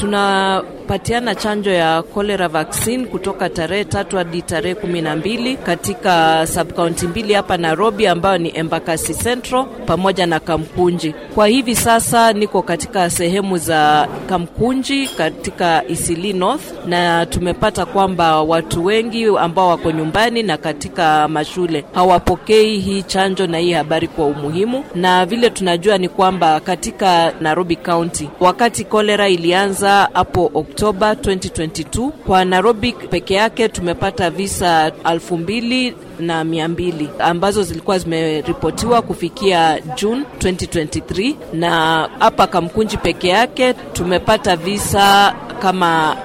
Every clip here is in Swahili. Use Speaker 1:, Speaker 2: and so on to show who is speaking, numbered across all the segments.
Speaker 1: tunapatiana chanjo ya cholera vaccine kutoka tarehe tatu hadi tarehe kumi na mbili katika subkaunti mbili hapa Nairobi, ambayo ni Embakasi Central pamoja na Kamkunji. Kwa hivi sasa niko katika sehemu za Kamkunji katika Isili North, na tumepata kwamba watu wengi ambao wako nyumbani na katika mashule hawapokei hii chanjo na hii habari kwa umuhimu, na vile tunajua ni kwamba katika Nairobi County wakati kolera ilianza hapo Oktoba 2022 kwa Nairobi peke yake tumepata visa elfu mbili na mia mbili ambazo zilikuwa zimeripotiwa kufikia June 2023, na hapa Kamkunji peke yake tumepata visa kama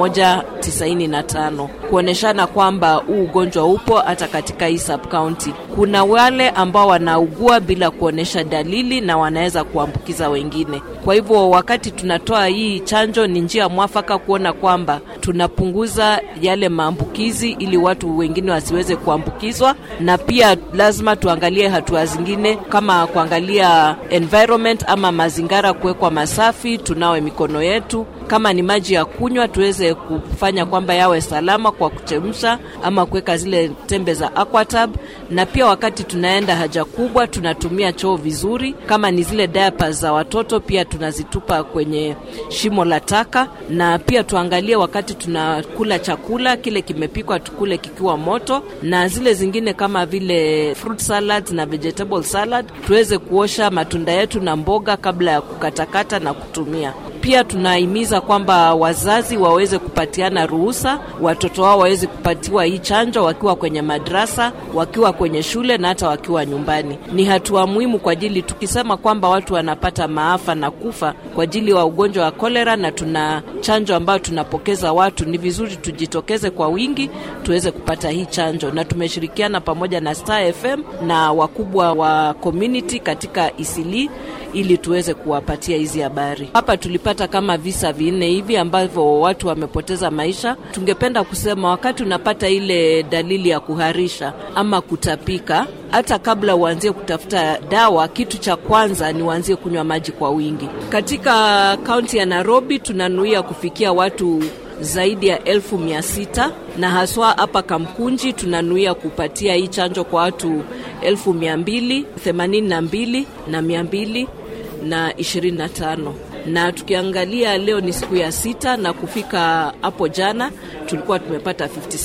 Speaker 1: 195 kuonyeshana kwamba huu ugonjwa upo hata katika hii sub county. Kuna wale ambao wanaugua bila kuonyesha dalili na wanaweza kuambukiza wengine. Kwa hivyo wakati tunatoa hii chanjo, ni njia mwafaka kuona kwamba tunapunguza yale maambukizi ili watu wengine wasiweze kuambukizwa, na pia lazima tuangalie hatua zingine kama kuangalia environment ama mazingira kuwekwa masafi, tunawe mikono yetu kama ni maji ya kunywa tuweze kufanya kwamba yawe salama kwa kuchemsha ama kuweka zile tembe za Aquatab, na pia wakati tunaenda haja kubwa tunatumia choo vizuri. Kama ni zile diapers za watoto pia tunazitupa kwenye shimo la taka, na pia tuangalie wakati tunakula chakula kile kimepikwa tukule kikiwa moto, na zile zingine kama vile fruit salad na vegetable salad tuweze kuosha matunda yetu na mboga kabla ya kukatakata na kutumia. Pia tunahimiza kwamba wazazi waweze kupatiana ruhusa watoto wao waweze kupatiwa hii chanjo wakiwa kwenye madrasa, wakiwa kwenye shule na hata wakiwa nyumbani. Ni hatua muhimu kwa ajili, tukisema kwamba watu wanapata maafa na kufa kwa ajili wa ugonjwa wa kolera, na tuna chanjo ambayo tunapokeza watu, ni vizuri tujitokeze kwa wingi tuweze kupata hii chanjo, na tumeshirikiana pamoja na Star FM na wakubwa wa community katika Isili ili tuweze kuwapatia hizi habari. Hapa tulipata kama visa vinne hivi ambavyo watu wamepoteza maisha. Tungependa kusema wakati unapata ile dalili ya kuharisha ama kutapika, hata kabla uanzie kutafuta dawa, kitu cha kwanza ni uanzie kunywa maji kwa wingi. Katika kaunti ya Nairobi tunanuia kufikia watu zaidi ya elfu mia sita na haswa hapa Kamkunji tunanuia kupatia hii chanjo kwa watu elfu mia mbili themanini na mbili na mia mbili na ishirini na tano na tukiangalia leo ni siku ya sita na kufika hapo jana tulikuwa tumepata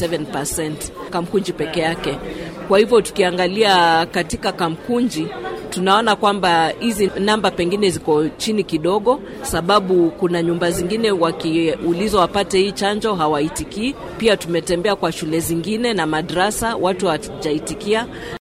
Speaker 1: 57% Kamkunji peke yake. Kwa hivyo tukiangalia katika Kamkunji tunaona kwamba hizi namba pengine ziko chini kidogo, sababu kuna nyumba zingine wakiulizwa wapate hii chanjo hawaitikii. Pia tumetembea kwa shule zingine na madrasa, watu hawajaitikia.